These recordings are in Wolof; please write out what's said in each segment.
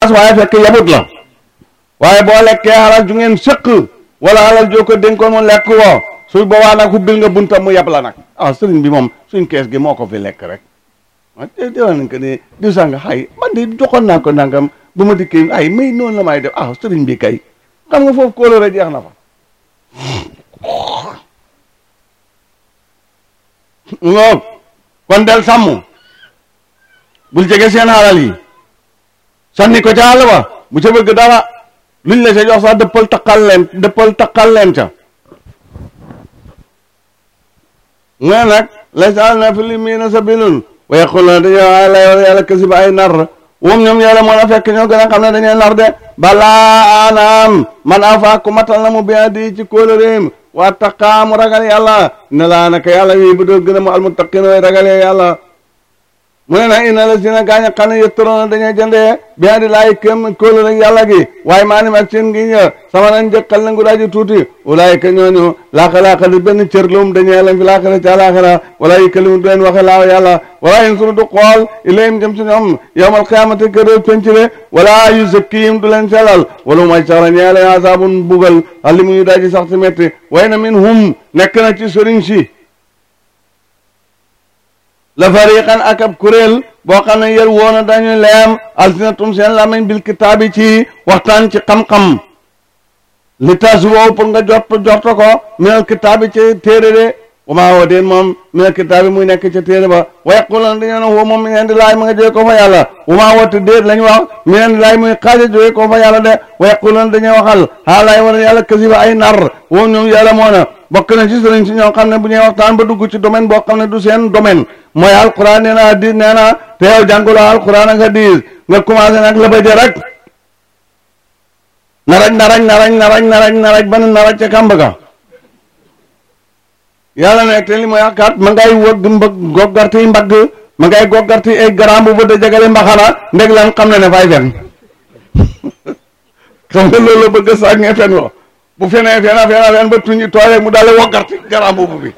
waaye fekk yabut la waaye boo lekkee alal ju ngeen sëq wala alal joo ko dénkoon mu lekk woo su boobaa nag hubbil nga buntam mu yab la nag ah sëriñ bi moom suñ kees gi moo ko fi lekk rek ah dé déwén nañ ko ne diw sàng xay man de joxoon naa ko nangam bu ma dikkee ay may noonu la may def ah sëriñ bi kay xam nga foofu kóolóore jeex na fa ngoog kon del sàmm bul jege seen alal yi sànni ko ca àll ba bu ca bëgg dara luñ la ca jox sax dëppal taqal leen dëppal taqal leen ca nga nag laysa na fi li miina sabilun wa yaquluna dañoo ay lay wala yàlla kasi ba ay nar moom ñoom yàlla moo la fekk ñoo gën a xam ne dañuy nar de balaa anaam man afa ku matal na mu bien di ci kóolóoreem waa taqaa mu ragal yàlla ne laa naka yàlla wii bu doo gën a mu almuttaqin way ragalee yàlla mu ne nag ina la si na gaañ a xam ne yëttaroona dañuy jëndee bien di laay këm kóolóor ak yàlla gi waaye maa nim ak seen ngi ñë sama nañ jëkkal na ngu daaji tuuti walaay ka ñooñu laaka laaka di benn cër lum dañuy leen fi laaka ci àlaxira wala yi kalimu du leen waxe laaw yàlla wala yin sunu du xool ilayhim jëm ci ñoom yowmal qiyaamati kër pencile wala yu zakkihim du leen sellal wala may sax la ñee leen asaabun bugal ali mu ñu daaji sax si metti way na min hum nekk na ci sëriñ si la fariqan ak ab kuréel boo xam ne yër woona dañu leem alsinatum seen lamañ bil kitaabi ci waxtaan ci xam-xam li tas woow pour nga jot jorto ko minal kitaabi ci téere de wamaa woo deen moom minal kitaabi muy nekk ca téere ba wa yaqulan dañoo ne woo moom mi ngeen di laay ma nga jóge ko fa yàlla wamaa woote déet lañ wax mi ngeen di laay muy xaaja jóge ko fa yàlla de wa yaqulan dañuy waxal xaa laay war yàlla kasiba ay nar woo ñoom yàlla moo na bokk na ci sëriñ si ñoo xam ne bu ñuy waxtaan ba dugg ci domaine boo xam ne du seen domaine mooy alquran nee na hadis nee na te yow jànguloo alquran ak hadis nga commencé nag la baje rek naraj naraj naraj naraj naraj naraj ba naraj ca kàmb ga yàlla ne te li mooy akkat ma ngay wëgg mbëgg goggarti mbagg ma ngay goggarti ay garam bu bëdd jagale mbaxana ndeg lan xam ne ne fay fen xam nga loolu la bëgg a sàngee fen wo bu fenee fena fena fen ba tuñi tooyee mu daal woggarti garam bu bi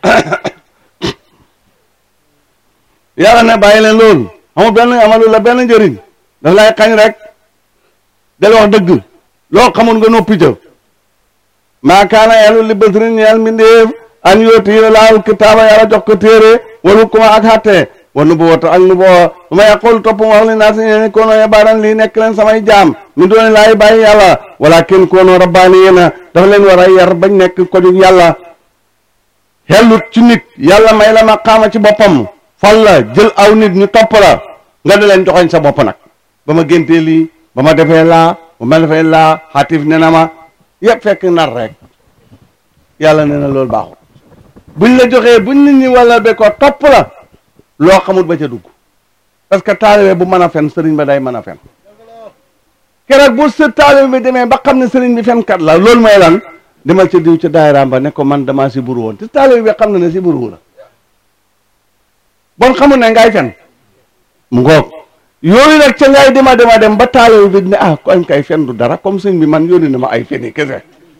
yàlla ne bàyyi leen loolu amul benn amalu la benn njëriñ daf lay xañ rek del wax dëgg loo xamul nga noppi ca maa kaana yàlla li bësrin ñeel mbindéef an yooti laal kitaaba yàlla jox ko téere walu kuma ak xatte wa nu boota ak nu boo su ma yàqul topp mu wax li naa si ñeeni kono yebaaran lii nekk leen samay jaam mi dooni laay bàyyi yàlla walakin kono rabbaani yéena dafa leen war a yar bañ nekk ko jug yàlla xellut ci nit yàlla may la ma xaama ci boppam fal la jël aw nit ñu topp la nga di leen joxoñ sa bopp nag ba ma géntee lii ba ma defee laa ba ma defee laa xatif ne na ma yëpp fekk nar rek yàlla ne na loolu baaxul buñ la joxee buñ nit ñi wala be ko topp la loo xamul ba ca dugg parce que taalibe bu mën a fen sëriñ ba day mën a fen keroog bu sa taalibe bi demee ba xam ne sëriñ bi fenkat la loolu mooy lan demal ca diw ca daayiraam ba ne ko man damaa si buru woon te taalibe bi xam na ne si buru la bon xamul ne ngay fen mu ngoog yooyu nag ca ngay dema dema dem ba taalibe bi ne ah kon kay fen du dara comme sëñ bi man yónni na ma ay feni kese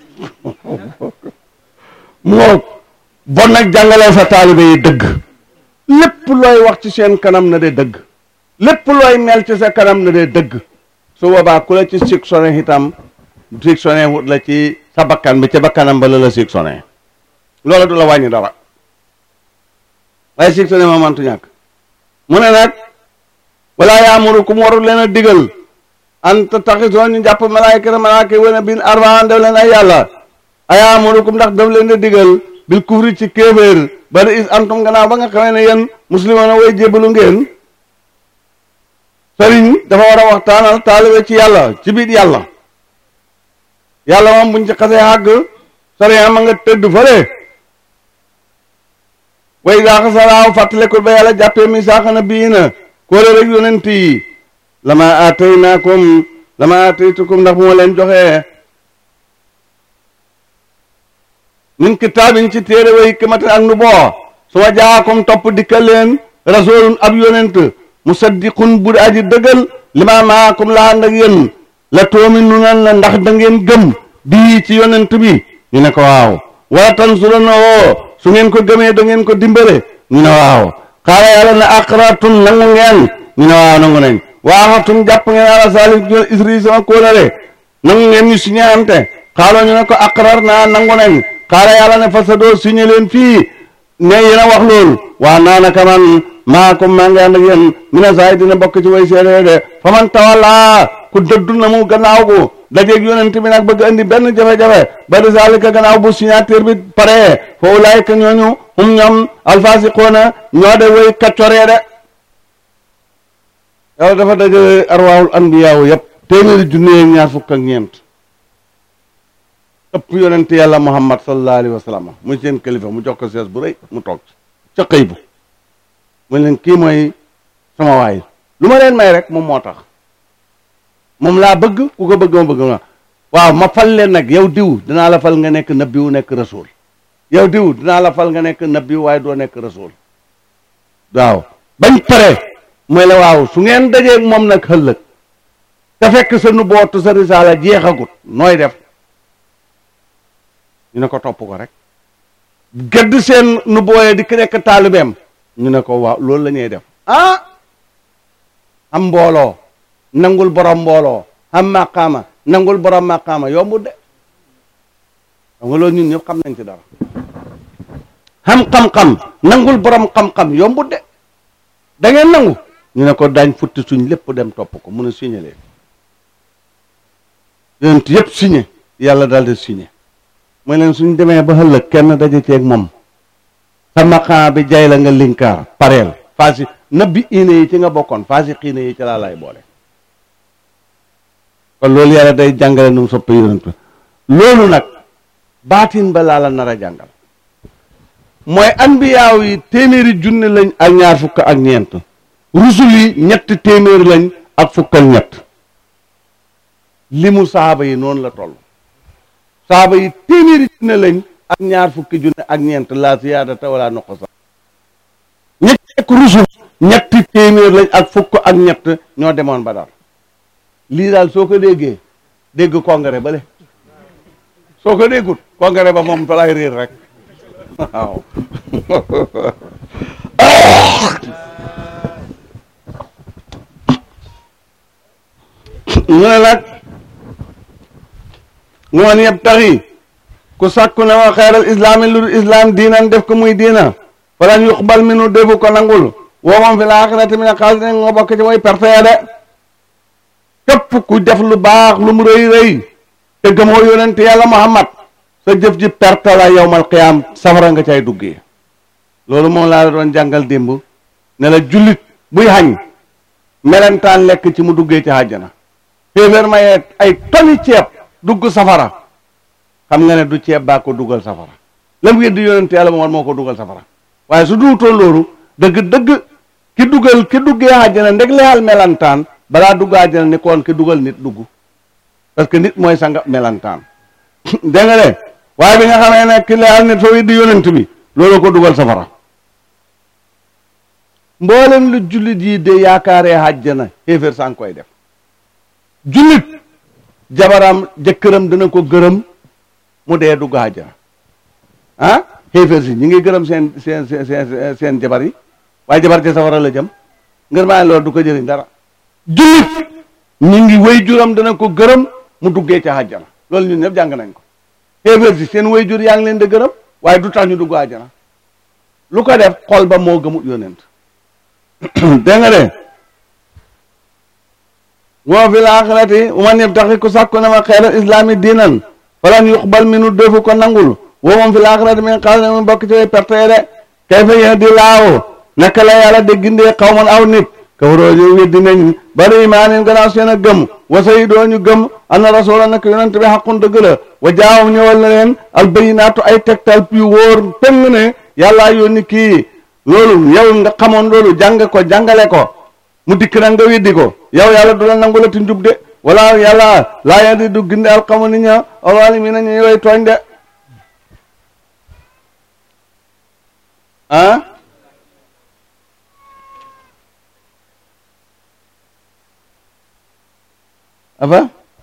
mu ngoog bon nag jàngalee sa taalibe yi dëgg lépp looy wax ci seen kanam na de dëgg lépp looy mel ci sa kanam na de dëgg su boobaa ku la ci siksoné itam siksoné wut la ci sa bakkan bi ca bakkanam ba la la siksoné loola du la wàññi dara waaye siksoné ma mantu ñàkk mu ne nag wala yaamurukum warul leen a digal an tattaxisoo ñu jàpp malaayikata malaaka wane bin arbaan def leen ay yàlla ayaamurukum ndax daf leen a digal bil kufri ci kéeféer bari is antum gannaaw ba nga xamee ne yéen muslimoon way jébbalu ngeen sëriñ dafa war a waxtaanal taalibe ci yàlla ci biir yàlla yàlla moom buñ ci xasee àgg sëriñ ma nga tëdd fële way daa xasalaaw fàttalikul ba yàlla jàppee mi saaxana bii na kóole rek yonent yi lama aataynaakum lama aataytukum ndax bu ma leen joxee min kitaabin ci téere wa hikmatin ak nu boo su ma jaakum topp dikkal leen rasulun ab yonent musaddiqun bu aji dëggal lima maakum la ànd ak yéen la toominu nan la ndax da ngeen gëm bii ci yonent bi ñu ne ko waaw wala tansuruna woo su ngeen ko gëmee da ngeen ko dimbale ñu ne waaw xaala yàlla ne aqratum nangu ngeen ñu ne waaw nangu nañ waaxatum jàpp ngeen ala salim jol isri sama kóolare nangu ngeen ñu signé ante xaaloo ñu ne ko aqrar naa nangu nañ xaala yàlla ne fa sa doo signé leen fii ne yéen a wax loolu waa naa naka man maa ko maa ngi ànd ak yéen mina saay dina bokk ci way seede de fa man tawalla ku dëddu na mu gannaaw gu dajeeg yonent bi nag bëgg andi benn jafe-jafe ba de zalika gannaaw bu signature bi pare fa ulaayka ñooñu hum ñoom alfasiqoona ñoo de way kaccoree de yàlla dafa dajale arwaahul anbiyaawu yëpp téeméeri junne ak ñaar fukk ak ñeent ëpp yonent yàlla muhammad sallallahu alayhi wa sallam muy seen kilifa mu jox ko sees bu rëy mu toog ci ca xëy bu mu leen kii mooy sama waay lu ma leen may rek moom moo tax moom laa bëgg ku ko bëgg ma bëgg ma waaw ma fal leen nag yow diw dinaa la fal nga nekk nabiwu nekk rasul yow diw dinaa la fal nga nekk nabiwu waaye doo nekk rasul waaw bañ pare mooy la waaw su ngeen dajeeg moom nag xëllëg te fekk sa nu bootu sa risaala jeexagut nooy def ñu ne ko topp ko rek gedd seen nu booyee di ki nekk taalibeem ñu ne ko waaw loolu la ñuy def ah am mbooloo nangul borom mbooloo am maqaama nangul borom maqaama yombut de xam nga loolu ñun ñëpp xam nañ ci dara xam xam-xam nangul borom xam-xam yombut de da ngeen nangu ñu ne ko daañ futti suñ lépp dem topp ko mun a signé leen yonent yëpp signé yàlla daal di signé mooy leen suñ demee ba ëllëg kenn daje ceeg moom sa maqaama bi jay la nga linkaar pareel faasi nabbi iine yi ci nga bokkoon faasi xiine yi ci laa lay boole kon loolu yàlla day jàngale nu mu soppe yonent loolu nag baatin ba laa la nar a jàngal mooy anbiyaaw yi téeméeri junne lañ ak ñaar fukk ak ñeent rusul yi ñetti téeméeri lañ ak fukk ak ñett limu saaba yi noonu la toll saaba yi téeméeri junne lañ ak ñaar fukki junne ak ñeent la siyaadata wala nuqsa ñetti ak rusul ñetti téeméer lañ ak fukk ak ñett ñoo demoon ba daal lii daal soo ko déggee dégg congrès ba le soo ko déggut congrès ba moom fa lay réer rek waaw mu ne nag ngoon yëpp taxi ku sàkku ne wa xeeral islaami lu islam diinan def ko muy diina falan yuqbal minu defu ko nangul woo moom fi laaxirati min xaasirin nga bokk ci mooy perte ya de képp ku def lu baax lu mu rëy rëy te gëmoo yonent yàlla muhammad sa jëf ji perte la yowmal qiyaam safara nga cay duggee loolu moom laa la doon jàngal démb ne la jullit buy xañ melentaan lekk ci mu duggee ci àjjana féeféer mayee ay toni ceeb dugg safara xam nga ne du ceeb baa ko dugal safara lam weddi yonent yàlla moom moo ko dugal safara waaye su duutoon loolu dëgg dëgg ki dugal ki duggee àjjana ndeg lexal melantaan balaa dugg àjjana ni koon ki dugal nit dugg parce que nit mooy sanga melantaan dégg nga de waaye bi nga xamee ne ki lexal nit fa weddi yonent bi loolu ko dugal safara mboolem lu jullit yi de yaakaaree àjjana xéeféer sang koy def jullit jabaram jëkkëram dina ko gërëm mu dee dugg àjjana ah xéeféer si ñi ngi gërëm seen seen seen seen jabar yi waaye jabar ci safara la jëm ngir maa loolu du ko jëriñ dara jullit ñi ngi way juram dana ko gërëm mu duggee ca àjjana loolu ñun ñëpp jàng nañ ko xéeféer si seen way jur yaa ngi leen di gërëm waaye du tax ñu dugg àjjana lu ko def xol ba moo gëmut yonent dégg nga de woo fi laaxirati man yabtaxi ku sàkku na ma xeeral islaami diinan falan yuqbal minu defu ko nangul woo moom fi laaxirati min xaal ne mu bokk ci way perte de kay fa yéen di laaw naka la yàlla de gindee xawman aw nit kafaroo ñu weddi nañ bari imaanin gannaaw seen a gëm wasay doo ñu gëm anna rasula nag yonent bi xaqun dëgg la wa jaawam ñëwal na leen al bayinaatu ay tegtal yu wóor peng ne yàllaa yónni kii loolu yow nga xamoon loolu jàng ko jàngale ko mu dikk nag nga weddi ko yow yàlla du la nangu la ti njub de wala yàlla laa yadi du ginde alxamu nit ña alwaalimiina ñu way tooñ de ah afa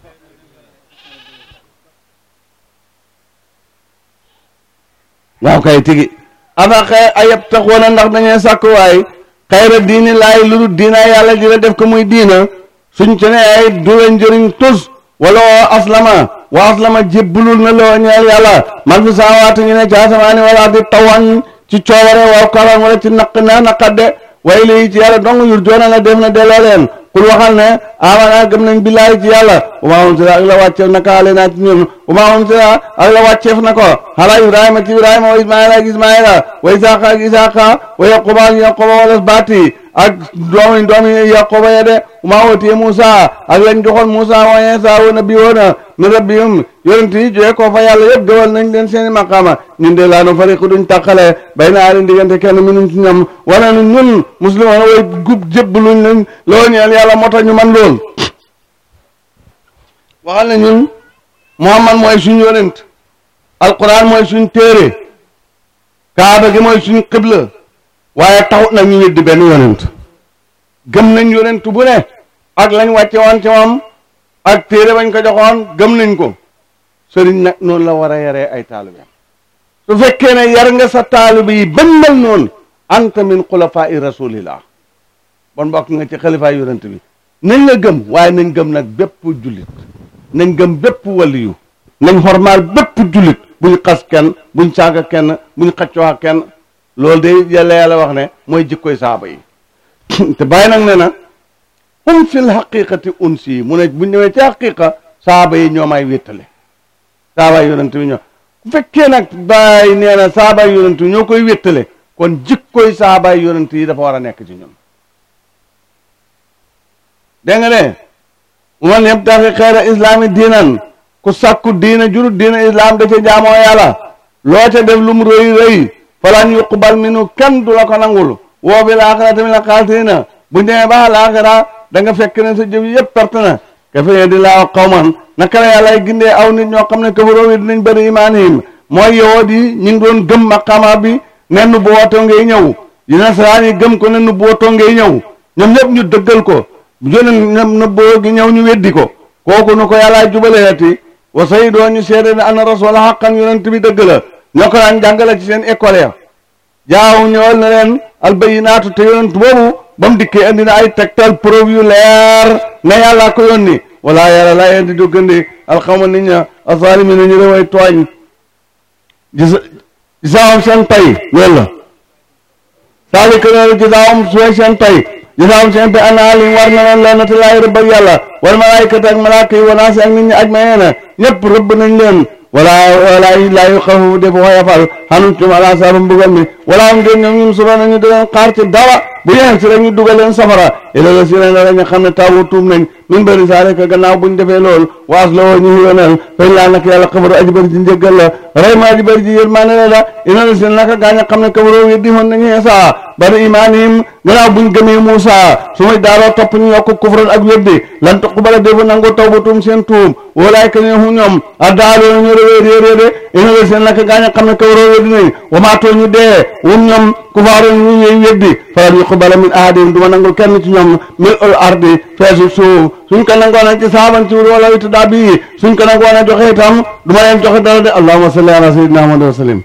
waaw kay tigi afa xëy ayab taxoona ndax dañuy sàkk waay xayra diini laay lu dul diina yàlla ji la def ko muy diina suñ ci ne ay du leen njëriñ tus wala wa aslama wa aslama jébbalul na loo ñeel yàlla man fi saawaati ñu ne ci asamaani wala di tawan ci coobare waaw karan wala ci naq na naqadde way lii ci yàlla dong yur joona la def na delloo leen kul waxal ne amana gëm nañ billaahi ci yàlla uma unsila ak la wàcceef na ka ale naa ci ñun uma unsila ak la wàcceef na ko xala ibrahima ci ibrahima wa ismaila ak ismaila wa isaqa ak isaqa wa yaquba ak yaquba wala baati ak doomi doomi yaquba ya de uma watiye moussa ak lañ joxoon moussa wa insa wa nabi woona mi rabbihum yonent yi joxe ko fa yàlla yëpp gëwal nañ leen seeni maqaama ñun de laa nu fariqu duñ tàqale bay na aleen diggante kenn minum ci ñoom wala nu ñun muslimoon way gub jébbaluñ lañ loo ñeel yàlla moo tax ñu man lool waxal ne ñun muhammad mooy suñ yonent alquran mooy suñ téere kaaba gi mooy suñ xibla waaye taxut nag ñu weddi benn yonent gëm nañ yonent bu ne ak lañ wàcce woon ci moom ak téere bañ ko joxoon gëm nañ ko sëriñ nag noonu la war a yaree ay taalibe su fekkee ne yar nga sa taalibe yi bañ mel noonu anta min xulafaa'i rasulillah bon bokk nga ci xalifaay yonent bi nañ la gëm waaye nañ gëm nag bépp jullit nañ gëm bépp waliyu nañ xormaal bépp jullit buñ xas kenn buñ saaga kenn buñ xaccoo ak kenn loolu de yàlla yàlla wax ne mooy jikkoy saaba yi te bàyyi nag ne na hum fil xaqiqati unsi mu ne buñ ñëwee ci xaqiqa saaba yi ñoo may wéttale saaba yonent bi ñoo bu fekkee nag bàyyi nee na saaba yonent bi ñoo koy wéttale kon jikkoy saaba yonent yi dafa war a nekk ci ñun dégg nga de man yabtaxi xeera islaami diinan ku sàkku diina jurut diina islam da ca jaamoo yàlla loo ca def lu mu rëy rëy falan yuqbal minu kenn du la ko nangul woo bi laaxira tamit la xaasirina bu demee ba laaxira da nga fekk ne sa jëf yëpp perte na ka fee di laaw xawman naka la yàlla gindee aw nit ñoo xam ne kafaroo wi dinañ bëri imaanihim mooy yowoot yi ñu ngi doon gëm maqaama bi ne nu bu wootoo ngay ñëw yi nasaraan yi gëm ko ne nu bu wootoo ngay ñëw ñoom ñëpp ñu dëggal ko jone ñoom na boo gi ñëw ñu weddi ko kooku nu ko yàllaa jubaleeti wa say doo ñu seede ne ana rasul xaqan yonent bi dëgg la ñoo ko daan jàngale ci seen école ya jaaw ñëwal na leen albayinaatu te yonent boobu ba mu dikkee indi na ay tegtal preuve yu leer ne yàllaa ko yónni wala yàlla laa indi du gëndi alxawma nit ña azalimina ñu reway tooñ gis gisaawam seen pay loolu la saalika loolu gisaawam suway seen pay gisaawam seen pay ana li war na leen lennati laay rëbb ak yàlla wal malaayikati ak malaaka yi wanaasi ak nit ñi aj mayeena ñëpp rëbb nañ leen wala wala laa yu xafu def woyafal xanum tum ala saabu mbugal mi wala am dén ñoom ñum suro nañu di leen xaar ci dara bu yeen si rek ñu dugal leen safara ila la si ren la ñu xam ne tawu tuum nañ min bëri saa rek gannaaw buñ defee lool waas la woo ñu yoneel fañ laa nag yàlla xabaru aji bëri ji njëggal la rey ma aji bëri ji yërmaane la la ina la seen naka gaañ a xam ne kabaroo weddi woon nañu Isaa bari imaanihim gannaaw buñ gëmee Muusa su may daaroo topp ñu yokk kufran ak weddi lan tuqbala defu nangu tawbatum seen tuum walaay ka ne hu ñoom a daaloo ñu réwee réerée de ina la seen naka gaañ a xam ne kabaroo weddi nañ wamaatoo ñu dee wum ñoom kufaaru ñu ñuy weddi falan yuqbala min ahadihim duma nangul kenn ci ñoom mil ul ardi feesu suuf suñ ko nangoon a ci saaban ci wala witu daa bii suñ ko nangoon a joxe itam du ma leen joxe dara de allahumma salli ala sayyidina muhammad wa sallim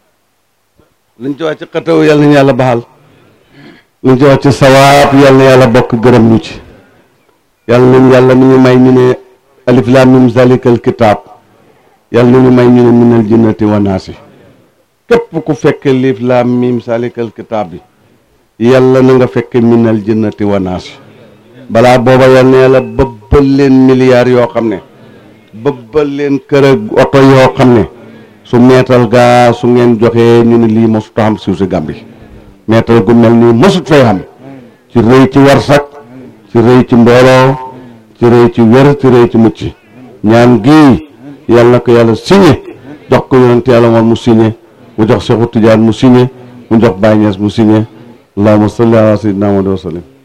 luñ ci wax ci xataw yal nañu yàlla baxal luñ ci wax ci sawaab yal na yàlla bokk gërëm ñu ci yal nañ yàlla mi ñu may ñu ne alif lam mim zalikal kitab yal nañu may ñu ne minal jinnati wa naasi képp ku fekk alif lam mim zalikal kitab bi yàlla na nga fekk minal jinnati wa naasi balaa booba yal na yàlla bëbbal leen milliards yoo xam ne bëbbal leen kër ak oto yoo xam ne su meetal gaa su ngeen joxee ñu ne lii mosut xam suuf si Gàmbi meetal gu mel nii mosut fay xam ci rëy ci warsak ci rëy ci mbooloo ci rëy ci wér ci rëy ci mucc ñaan gii yal na ko yàlla signé jox ko yonent yàlla moom mu signé mu jox Seexu Tijaan mu signé mu jox Baay Ñas mu signé allahumma salli ala sayyidina Muhammad wa sallim